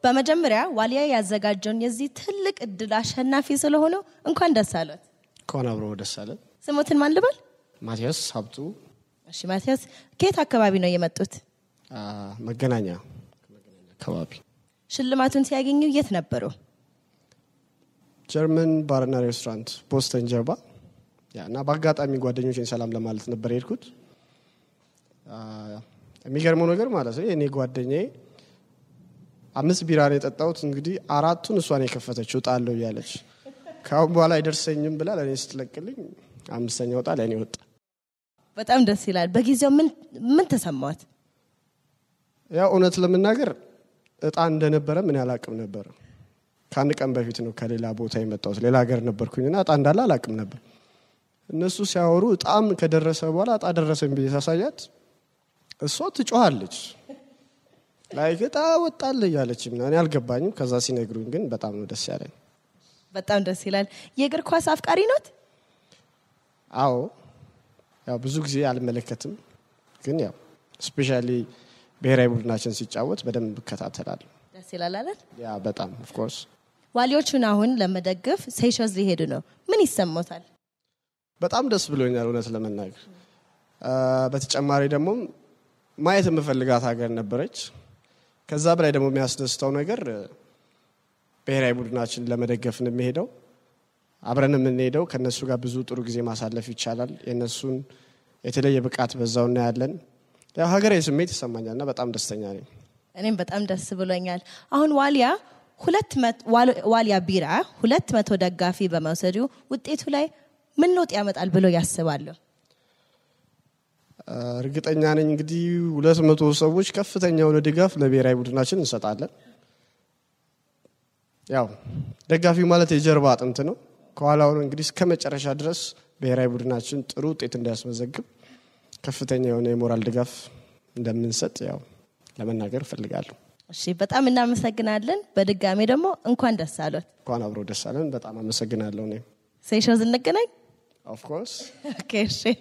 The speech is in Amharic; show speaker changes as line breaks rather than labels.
በመጀመሪያ ዋሊያ ያዘጋጀውን የዚህ ትልቅ እድል አሸናፊ ስለሆነው እንኳን ደስ አለት።
ከሆነ አብሮ ደስ አለን።
ስሙትን ማን ልበል?
ማቲያስ ሀብቱ
እሺ ማቲያስ፣ ከየት አካባቢ ነው የመጡት?
አ፣ መገናኛ ከመገናኛ አካባቢ
ሽልማቱን ሲያገኙ የት ነበሩ?
ጀርመን ባርና ሬስቶራንት ቦስተን ጀርባ ያ እና በአጋጣሚ ጓደኞችን ሰላም ለማለት ነበር የሄድኩት። አ፣ የሚገርመው ነገር ማለት ነው የእኔ ጓደኛዬ አምስት ቢራ ነው የጠጣሁት። እንግዲህ አራቱን እሷን የከፈተችው ጣለው እያለች ከአሁን በኋላ አይደርሰኝም ብላ ለእኔ ስትለቅልኝ አምስተኛ ወጣ ለእኔ ወጣ።
በጣም ደስ ይላል። በጊዜው ምን ምን ተሰማት?
ያው እውነት ለመናገር እጣ እንደነበረ ምን አላቅም ነበር። ከአንድ ቀን በፊት ነው ከሌላ ቦታ የመጣሁት። ሌላ ሀገር ነበርኩኝና እጣ እንዳለ አላቅም ነበር። እነሱ ሲያወሩ እጣም ከደረሰ በኋላ እጣ ደረሰኝ ብዬ ሳሳያት እሷ ትጮኻለች። ላይክ እጣ ወጣል እያለች ምናምን እኔ አልገባኝም። ከዛ ሲነግሩኝ ግን በጣም ነው ደስ ያለኝ።
በጣም ደስ ይላል። የእግር ኳስ አፍቃሪ ኖት?
አዎ ያው ብዙ ጊዜ አልመለከትም፣ ግን ያው ስፔሻሊ ብሔራዊ ቡድናችን ሲጫወት በደንብ እከታተላለሁ።
ደስ ይላል አይደል?
ያ በጣም ኦፍኮርስ
ዋሊዎቹን አሁን ለመደገፍ ሴሸልስ ሊሄዱ ነው። ምን ይሰማታል?
በጣም ደስ ብሎኛል እውነት ለመናገር አ፣ በተጨማሪ ደግሞ ማየት የምፈልጋት ሀገር ነበረች። ከዛ በላይ ደግሞ የሚያስደስተው ነገር እ፣ ብሔራዊ ቡድናችን ለመደገፍ ነው የሚሄደው። አብረን የምንሄደው ከእነሱ ጋር ብዙ ጥሩ ጊዜ ማሳለፍ ይቻላል። የእነሱን የተለየ ብቃት በዛው እናያለን። ያው ሀገራዊ ስሜት ይሰማኛል እና በጣም ደስተኛ ነኝ።
እኔም በጣም ደስ ብሎኛል። አሁን ዋሊያ ሁለት መት- ዋል- ዋሊያ ቢራ ሁለት መቶ ደጋፊ በመውሰዱ ውጤቱ ላይ ምን ለውጥ ያመጣል ብሎ ያስባሉ?
አ፣ እርግጠኛ ነኝ እንግዲህ ሁለት መቶ ሰዎች ከፍተኛ የሆነ ድጋፍ ለብሔራዊ ቡድናችን እንሰጣለን። ያው ደጋፊው ማለት የጀርባ አጥንት ነው። ከኋላው ነው እንግዲህ እስከ መጨረሻ ድረስ ብሔራዊ ቡድናችን ጥሩ ውጤት እንዲያስመዘግብ ከፍተኛ የሆነ የሞራል ድጋፍ እንደምንሰጥ ያው ለመናገር እፈልጋለሁ።
እሺ፣ በጣም እናመሰግናለን። በድጋሚ ደግሞ እንኳን ደስ አሎት።
እንኳን አብሮ ደስ አለን። በጣም አመሰግናለሁ። እኔም
ሴሸልስ እንገናኝ።
ኦፍኮርስ
ኦኬ፣ እሺ